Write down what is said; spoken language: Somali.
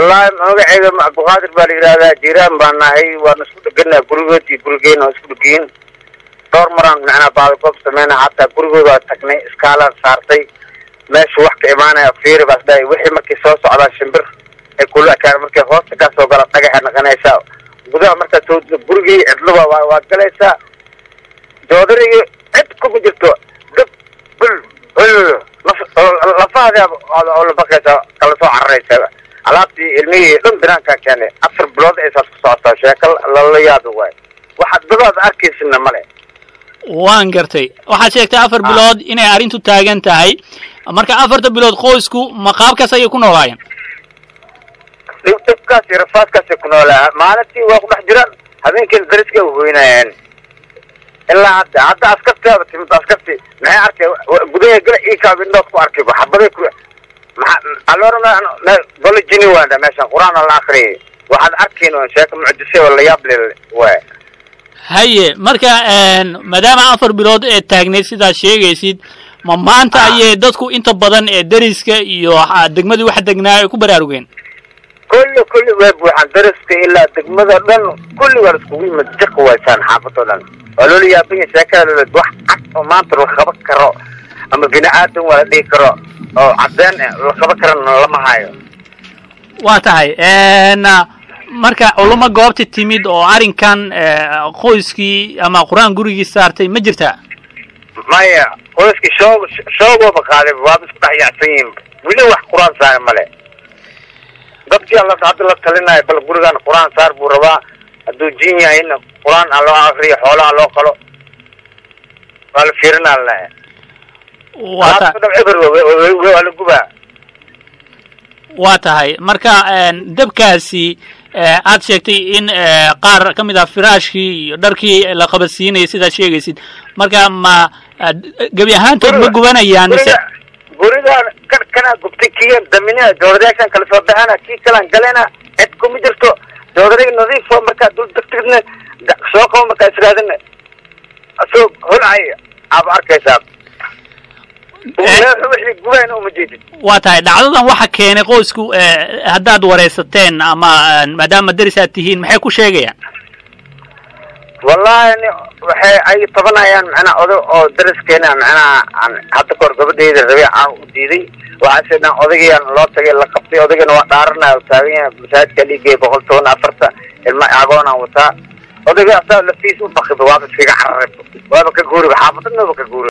wallahi magaceyga cabdiqaadir baa la yidhahdaa jiiraan baan nahay waana isku dheganaa gurigood iyo gurigeena waa isku dhegiin dhowr maraan macnaa baadagoob sameyna hataa gurigooda waa tagnay iskaalaan saartay meesha wax ka imaanaya fiiri baas dhahay wixii markay soo socdaan shimbir ay kula ekaan markay hoosta kaa soo gala dhagaxay naqanaysaa gudaha markaa soo gurigii cidluba waa waa galaysaa joodarigi cid kuma jirto dab bul hul lafahaada oo la baqaysa kala soo cararaysa alaabtii ilmihii dhan binaankaa keenay afar bilood ay saas ku socotaa sheeko lala yaabi waay waxaad dadaada arkaysina male waan gartay waxaad sheegtay afar bilood inay arrintu taagan tahay marka afarta bilood qoysku ma qaabkaas ayay ku noolaayeen dhib dhibkaas iyo rafaadkaasay ku noolaa maalintii waa ku dhex jiraan habeenkiina dariska u hoynayeen ilaa hadda hadda askarteeda timid askarti maxay arkay gudaha gala iikaab indhood ku arkay xabaday ku maxaa aloora golo jini waanda meeshan qur-aan la akriyay waxaad arkayn oo sheeko mucjise oo la yaab le waay haye marka maadaama afar bilood ee taagnayd sidaad sheegaysid ma maanta ayay dadku inta badan ee deriska iyo degmadii wax degnaa ay ku baraarugeen kulli kulli way buuxaan dariska ilaa degmada dhan kulli waa iskugu yimid jiq waysaan xaafadoo dhan waa loola yaabanya sheekada loled wax cad oo maanta la qaban karo ama bini aadan waa la dhihi karo oo cadeen la qaban karana lama hayo waa tahay marka culamo goobta timid oo arrinkan qoyskii ama qur-aan gurigii saartay ma jirtaa maya qoyskii shoog shoogooba qaaday waaba isku dhex yaacsan yihiin weli wax qur-aan saara male dadkii alla hadda la talinayo bal gurigan qur-aan saar buu rabaa hadduu jin yahayna qur-aan ha loo akriyo xoolaha loo qalo waa la fiirinaa laleeya waa eber waa la gubaa waa tahay marka dabkaasi aad sheegtay in qaar ka mid ah firaashkii iyo dharkii la qabadsiinayay sidaad sheegaysid marka ma gebi ahaantood ma gubanayaan mise gurigaan kan kanaa gubtay kiyan daminaa joodarayaashan kala soo baxana kii kalaan galena cid kuma jirto joodariga nadiifo markaa dul degtigna soo qabo markaa israadina asoo holcay aaba arkaysaa wixii gubayna uma jeedid waa tahay dhacdadan waxa keenay qoysku haddaad waraysateen ama maadaama deris aad tihiin maxay ku sheegayaan wallahi ni waxay ay tabanayaan macnaa oday oo dariskeena macnaha aan hadda kahor gabadheyda rabe aan u diiday waxaase dhan odaygaan loo tagay la qabtay odaygana waa dhaaranaya taagan yahay masaajidka dhiigay boqol toban afarta ilma agoonaan wataa odayga asaa lafiis u bakiba waaba iskaga cararay waaba ka guuriba xaafadadnaba ka guuri